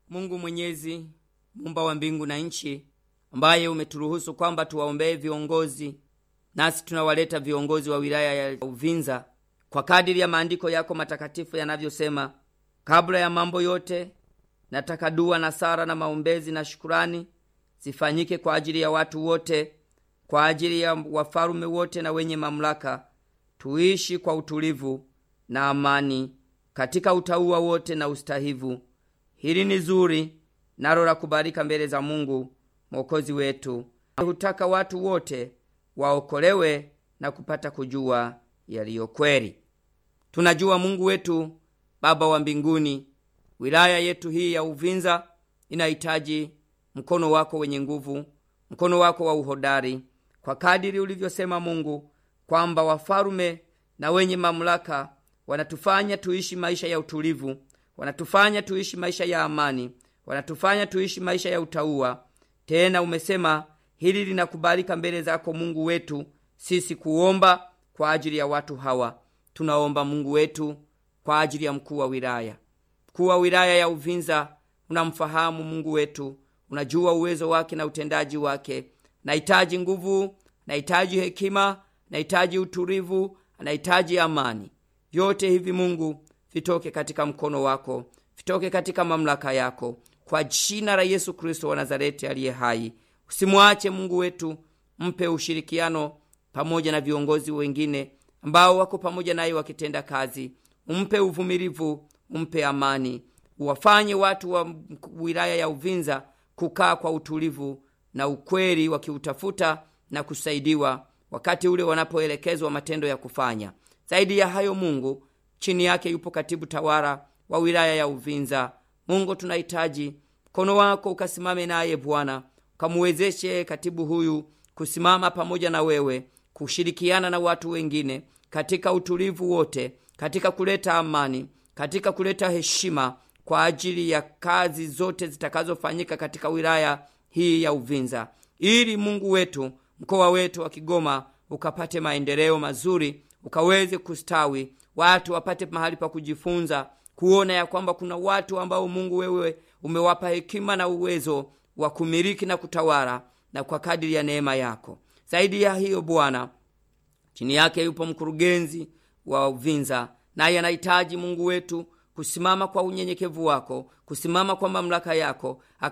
mungu mwenyezi mumba wa mbingu na nchi ambaye umeturuhusu kwamba tuwaombee viongozi nasi tunawaleta viongozi wa wilaya ya uvinza kwa kadiri ya maandiko yako matakatifu yanavyosema kabla ya mambo yote nataka dua na sara na maombezi na shukurani zifanyike kwa ajili ya watu wote kwa ajili ya wafalume wote na wenye mamlaka tuishi kwa utulivu na amani katika utauwa wote na ustahivu hili ni zuri nalo la kubalika mbele za mungu mwokozi wetu hutaka watu wote waokolewe na kupata kujua yaliyo kweli tunajua mungu wetu baba wa mbinguni wilaya yetu hii ya uvinza inahitaji mkono wako wenye nguvu mkono wako wa uhodari kwa kadiri ulivyosema mungu kwamba wafalume na wenye mamlaka wanatufanya tuishi maisha ya utulivu wanatufanya tuishi maisha ya amani wanatufanya tuishi maisha ya utauwa tena umesema hili linakubalika mbele zako mungu wetu sisi kuomba kwa ajili ya watu hawa tunaomba mungu wetu kwa ajili ya mkuu wa wilaya mkuu wa wilaya ya uvinza unamfahamu mungu wetu unajua uwezo wake na utendaji wake nahitaji nguvu nahitaji hekima nahitaji utulivu nahitaji amani vyote hivi mungu vitoke katika mkono wako vitoke katika mamlaka yako kwa jina la yesu kristo wa nazareti aliye hai usimwache mungu wetu mpe ushirikiano pamoja na viongozi wengine ambao wako pamoja naye wakitenda kazi umpe uvumilivu umpe amani uwafanye watu wa wilaya ya uvinza kukaa kwa utulivu na ukweli wakiutafuta na kusaidiwa wakati ule wanapoelekezwa matendo ya kufanya zaidi ya hayo mungu chini yake yupo katibu tawara wa wilaya ya uvinza mungu tunahitaji mkono wako ukasimame naye bwana ukamuwezeshe katibu huyu kusimama pamoja na wewe kushirikiana na watu wengine katika utulivu wote katika kuleta amani katika kuleta heshima kwa ajili ya kazi zote zitakazofanyika katika wilaya hii ya uvinza ili mungu wetu mkoa wetu wa kigoma ukapate maendeleo mazuri ukaweze kustawi watu wapate mahali pa kujifunza kuona ya kwamba kuna watu ambao mungu wewe umewapa hekima na uwezo wa kumiliki na kutawala na kwa kadiri ya neema yako zaidi ya hiyo bwana chini yake yupo mkurugenzi wa uvinza naye anahitaji mungu wetu kusimama kwa unyenyekevu wako kusimama kwa mamlaka yako